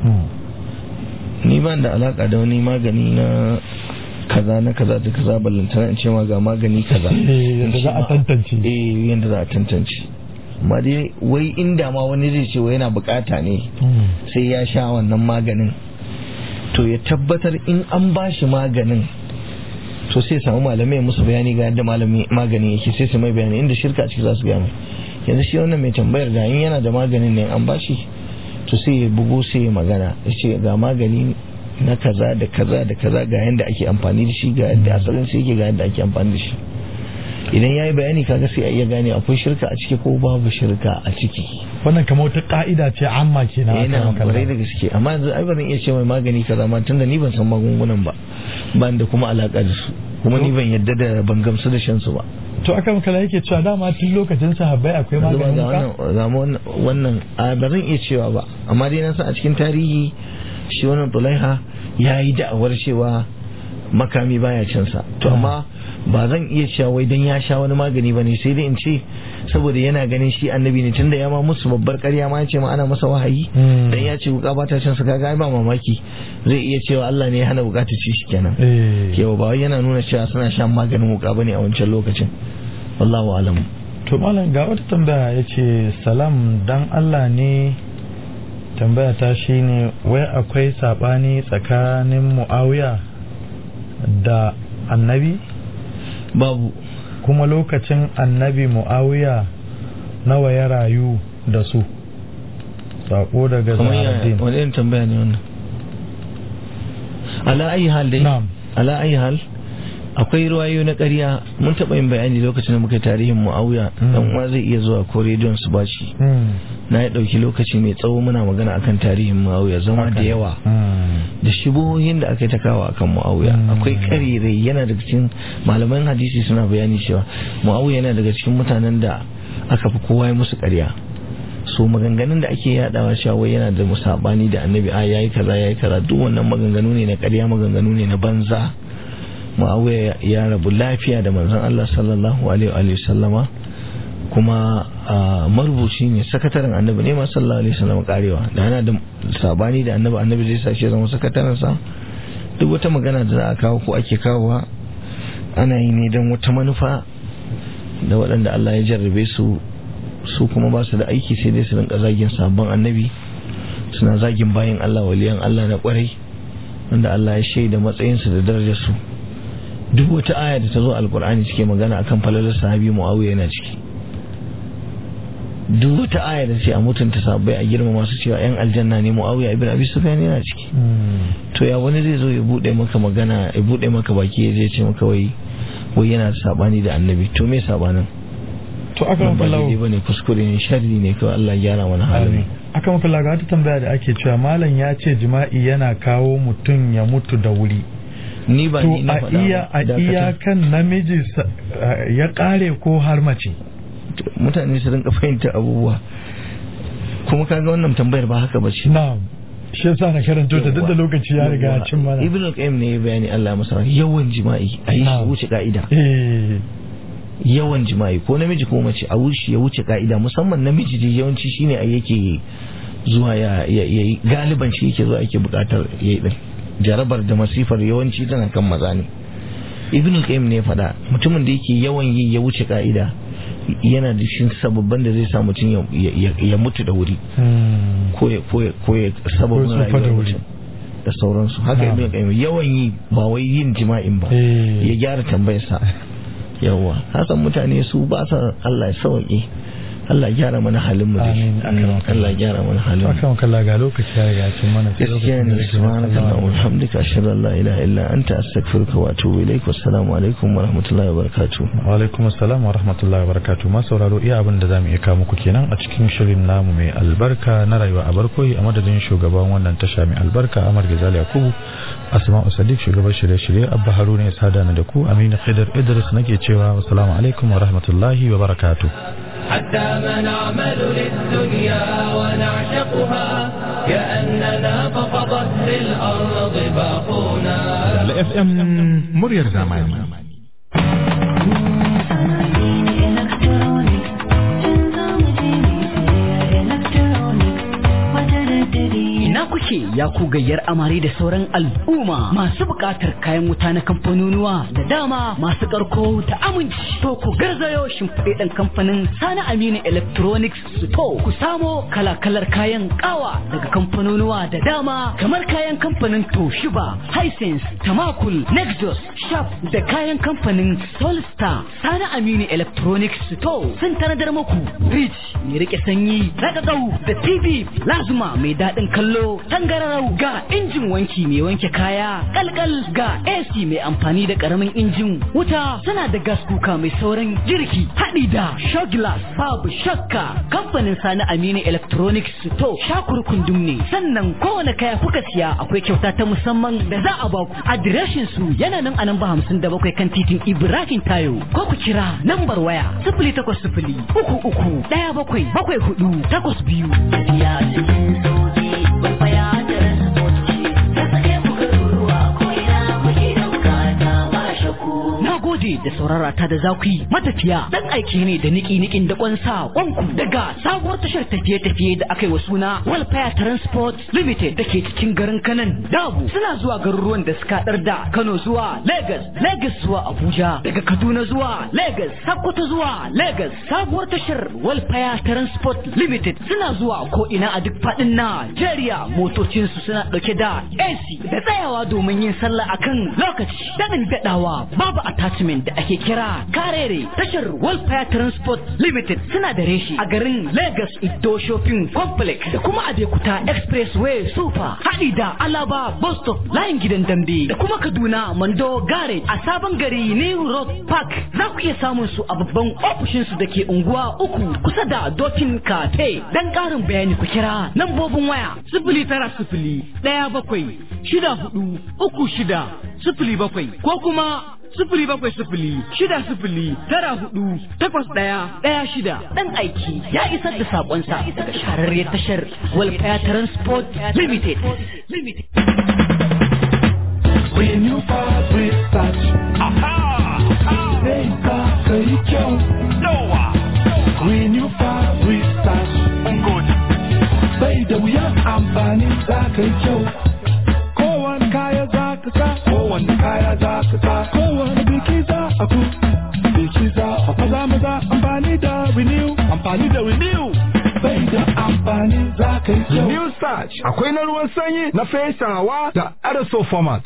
ni ban da alaka da wani magani na kaza na kaza da kaza ballantana in ce ma ga magani kaza yadda za a tantance eh yadda za a tantance amma dai wai inda ma wani zai ce wai yana bukata ne sai ya sha wannan maganin to ya tabbatar in an ba shi maganin to sai samu malamai musu bayani ga yadda malami magani yake sai su mai bayani inda shirka ciki za su gaya mai yanzu shi wannan mai tambayar ga in yana da maganin ne an bashi to sai ya bugo sai ya magana ya ce ga magani na kaza da kaza da kaza ga yadda ake amfani da shi ga yadda asalin sai yake ga yadda ake amfani da shi idan ya yi bayani kaga sai a iya gane akwai shirka a ciki ko babu shirka a ciki wannan kamar wata ka'ida ce amma ke na yana kwarai da gaske amma yanzu ai ba zan iya ce mai magani kaza ma tunda ni ban san magungunan ba ban da kuma alaka da su kuma ni ban yadda da ban gamsu da shan su ba to aka makala yake cewa dama tun lokacin sahabbai akwai maganin ka ga wannan a ba zan iya cewa ba amma dai na san a cikin tarihi shi wannan tulaiha ya yi da'awar cewa makami baya cin sa to amma ba zan iya cewa wai dan ya sha wani magani ba ne sai dai in ce saboda yana ganin shi annabi ne tunda ya ma musu babbar ƙarya ma ya ce ma ana masa wahayi dan ya ce wuka ba ta cin sa kaga ai ba mamaki zai iya cewa Allah ne ya hana wuka ta ci shi kenan kewa ba wai yana nuna cewa suna shan maganin wuka bane a wancan lokacin wallahu alam to malam ga wata tambaya yace salam dan Allah ne tambaya ta shine wai akwai sabani tsakanin Muawiya da annabi babu kuma lokacin annabi mu'awiya nawa ya rayu da su sako daga zaharaddin wani irin tambaya ne wannan ala ayi hal dai ala ayi hal akwai ruwayo na ƙarya mun taɓa yin bayani lokacin da muka tarihin mu'awiya dan uwa zai iya zuwa ko rediyon su bashi na ya ɗauki lokaci mai tsawo muna magana akan tarihin mu'awiya zama da yawa da shibohin da aka yi ta kawo akan mu'awiya akwai ƙarirai yana daga cikin malaman hadisi suna bayani cewa mu'awiya yana daga cikin mutanen da aka fi kowa ya musu ƙarya so maganganun da ake yadawa cewa wai yana da musabani da annabi a yayi kaza yayi kaza duk wannan maganganu ne na ƙarya maganganu ne na banza muawiya ya rabu lafiya da manzon Allah sallallahu alaihi wa sallama kuma marubuci ne sakataren annabi ne ma sallallahu alaihi wasallam karewa da yana da sabani da annabi annabi zai sashi zama sakataren sa duk wata magana da za a kawo ko ake kawowa ana yi ne don wata manufa da waɗanda Allah ya jarrabe su su kuma ba su da aiki sai dai su rinka zagin sabon annabi suna zagin bayan Allah waliyan Allah na kwarai wanda Allah ya shaida matsayinsu da darajarsu duk wata aya da ta zo alkur'ani cike magana akan falalar sahabi muawiya yana ciki duk wata aya da ce a mutunta sahabbai a girma masu cewa yan aljanna ne muawiya ibn abi sufyan yana ciki to ya wani zai zo ya bude maka magana ya bude maka baki ya zai ce maka wai wai yana da sabani da annabi to me sabanin to aka ba mafi lawo daidai bane kuskure ne sharri ne kawai Allah ya gyara mana halin aka mafi lawo ga wata tambaya da ake cewa malam ya ce jima'i yana kawo mutum ya mutu da wuri ni ba to ni na a faɗa iya ba, a dakata. iya kan namiji sa- eh, ya kare ko har mace mutane su rinka fahimta abubuwa kuma kaga wannan tambayar ba haka bace na'am shi yasa na karanto ta duk da lokaci ya riga ya cin mana ibn al-qayyim ne ya bayani Allah masa rahama. yawan jima'i a yi shi Na'am. wuce ka'ida eh yawan jima'i ko namiji ko mace a wuce ya wuce ka'ida musamman namiji da yawanci shine a yake zuwa ya ya ya yi galiban shi yake zuwa yake bukatar yayi din jarabar da masifar yawanci tana kan maza ne ibn al-qayyim ne ya faɗa mutumin da yake yawan yi ya wuce ka'ida yana da shi sababban da zai sa mutum ya- ya- ya mutu da wuri hmm. ko ya ko ya ko ya sababin Ko tsufa da rayuwar wuri. mutum da sauransu haka Na'am. ibn qayyim yawan yi ba wai yin jima'in ba Eh. ya gyara tambayarsa yawa hasan mutane su ba sa Allah ya sauke Allah ya gyara mana halin mu dai Amin. Akram. Allah ya gyara mana halin mu akan kalla ga lokaci ya riga ya cin mana sai gaskiya lokacin da ne yake subhanaka sallama. allahumma wa bihamdika ashhadu an la ilaha illa anta astaghfiruka wa atubu ilaik wassalamu alaikum wa rahmatullahi wa barakatuh wa alaikum assalam wa rahmatullahi wa barakatuh ma sauraro iya abin da zamu iya kawo muku kenan a cikin shirin namu mai albarka na rayuwa a barkoyi a madadin shugaban wannan tasha mai albarka Amar Gazali Yakubu Asma'u Sadiq shugaban shirye-shirye Abba Haruna ya sada ni da ku Aminu Khidr Idris nake cewa assalamu alaikum wa rahmatullahi wa barakatuh حتى ما نعمل للدنيا ونعشقها كأننا فوق ظهر الأرض باقونا da FM muryar zamani. Ina kuke ya ku gayyar amare da sauran al'umma masu buƙatar kayan wuta na kamfanonuwa da dama masu ƙarko da aminci. To ku garzayo shimfiɗe kamfanin Sani Aminu Electronics Store. Ku samo kala-kalar kayan ƙawa daga kamfanonuwa da dama kamar kayan kamfanin Toshiba, Hisense, Tamakul, Nexus, Sharp da kayan kamfanin Solstar. Sani Aminu Electronics Store sun tanadar muku Rich mai rike sanyi, ragagau da TV Lazuma mai daɗin kallo, tangararau ga injin wanki mai wanke kaya, kalkal ga AC mai amfani da ƙaramin injin wuta suna da gas kuka mai sauran girki haɗi da Shoglass babu shakka kamfanin Sani Aminu Electronics Store shakurkundum ne sannan kowane kaya kuka siya akwai kyauta ta musamman da za a baku adireshin su yana nan a namba hamsin da bakwai kan titin Ibrahim Tayo ko ku kira nambar waya sifili takwas sifili uku uku ɗaya bakwai bakwai hudu takwas biyu. Tafiya cikin sauki bambaya da ta sake mu garuruwa ko ina muke da bukata ba shakku. Na gode da saurara ta da za ku yi matafiya dan aiki ne da niki nikin da kwansa kwanku daga sabuwar tashar tafiye-tafiye da aka yi wa suna Welfare Transport Limited da ke cikin garin Kanan Dabu suna zuwa garuruwan da suka haɗar da Kano zuwa Lagos, Lagos zuwa Abuja, daga Kaduna zuwa Lagos, Sokoto zuwa Lagos. Sabuwar tashar Welfare Transport Limited suna zuwa ko ina a duk faɗin Najeriya motocinsu suna ɗauke da AC da tsayawa domin yin sallah akan lokaci. Daɗin daɗawa babu attachment da ake kira karere tashar Welfare Transport Limited suna da reshi a garin Lagos Ido Shopping Complex da kuma Adekuta Expressway Super haɗi da Alaba Bus Stop layin gidan dambe da kuma Kaduna Mando Garage a sabon gari New Road Park za ku iya samun su a babban ofishin su da ke unguwa uku kusa da Dokin Kate dan ƙarin bayani ku kira lambobin waya sifili tara sifili ɗaya bakwai shida hudu uku shida sifili bakwai ko kuma sifili bakwai sifili shida sifili tara hudu takwas ɗaya ɗaya shida ɗan aiki ya isar da saƙonsa daga shahararriyar tashar Welfare Transport Limited. Limited. When you vibrate touch, sai ka kai kyau. When you vibrate touch, bai da wuyan amfani za ka yi kyau. Kowane kaya za ka sa, kowane kaya za ka sa, kowane biki za a ku. Biki za a maza maza amfani da renew, amfani da renew. Bai da amfani amfani za ka yi kyau. New Starch akwai na ruwan sanyi na fesawa da Aerosol format.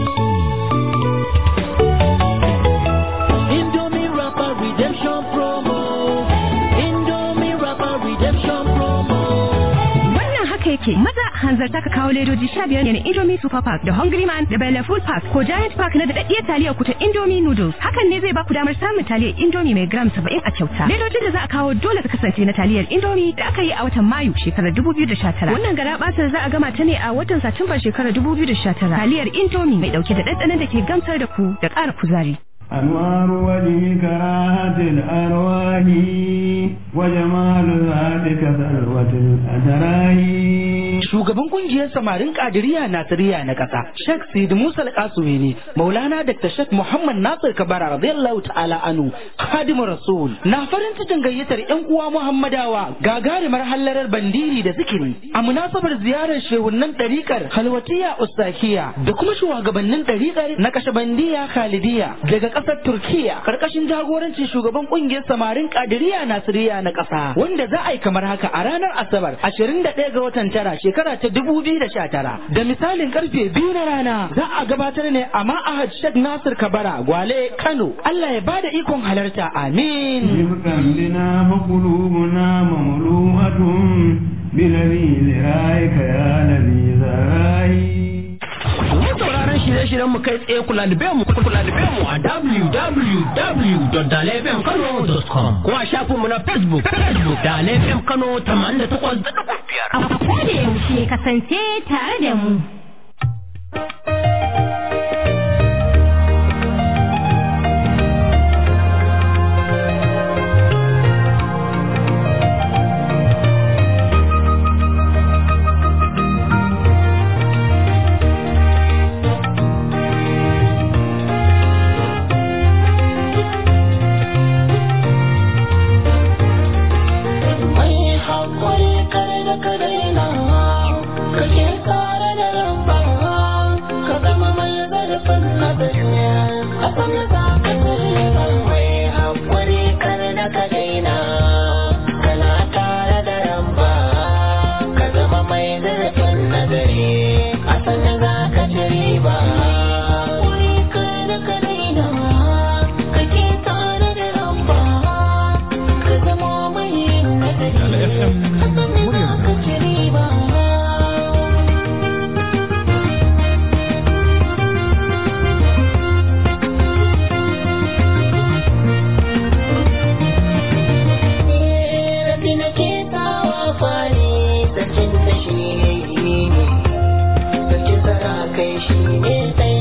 Indomie Rapper Redemption Promo. Indomie Rapper Redemption Promo. Wannan haka yake maza hanzarta ka kawo ledoji sha biyar ne Indomie Super Pack da Hungry Man da Bella Food Pack ko Giant Pack na daɗaɗɗiyar taliyar ku ta Indomie Noodles. Hakan ne zai baku damar samun taliyar Indomie mai gram saba'in a kyauta. Ledojin da za a kawo dole ta kasance na taliyar Indomie da aka yi a watan Mayu shekarar 2019. Wannan garaɓasar za a gama ta ne a watan Satumba shekarar 2019. Taliyar Indomie mai ɗauke da ɗanɗanon da ke gamsar da ku da ƙara kuzari. أنوار وجهك راحة الأرواح وجمال ذاتك ثروة الأتراح Shugaban kungiyar samarin Kadiriya Nasiriya na ƙasa, Sheikh Sidi Musa Al-Qasumi Maulana Dr. Sheikh Muhammad Nasir Kabara radiyallahu ta'ala anu, Khadimu Rasul. Na farin cikin gayyatar ƴan uwa Muhammadawa gagarumar hallarar bandiri da zikiri a munasabar ziyarar shehunnan ɗariƙar Halwatiya Ustakiya da kuma shugabannin ɗariƙar na Kashabandiya Khalidiya daga ƙasar Turkiya karkashin jagorancin shugaban kungiyar samarin Kadiriya Nasiriya na ƙasa wanda za a yi kamar haka a ranar Asabar 21 ga watan tara shekara ta 2019 da misalin karfe biyu na rana za a gabatar ne a ma'ahad Sheikh Nasir Kabara Gwale Kano Allah ya bada ikon halarta amin رفقا بنا فقلوبنا مملوءة بلذيذ رائك يا لذيذ رائي Mun sauraron shirye-shiryen mu kai tsaye kula da mu kula da mu a www.dalefmkano.com ko a shafin mu na Facebook Facebook Dalefm Kano 88.5 A koda yaushe kasance tare da mu. Mai haƙuri kare da ka daina, kake tare da rabba, ka zama mai zarafin nazari, a sami za ka tsira. Mai haƙuri kare da ka daina, kana tare da rabba, ka zama mai zarafin nazari, a sami za ka ci riba. Haƙuri kare da ka daina, kake tare da rabba, ka zama mai nazari. Kai shi ne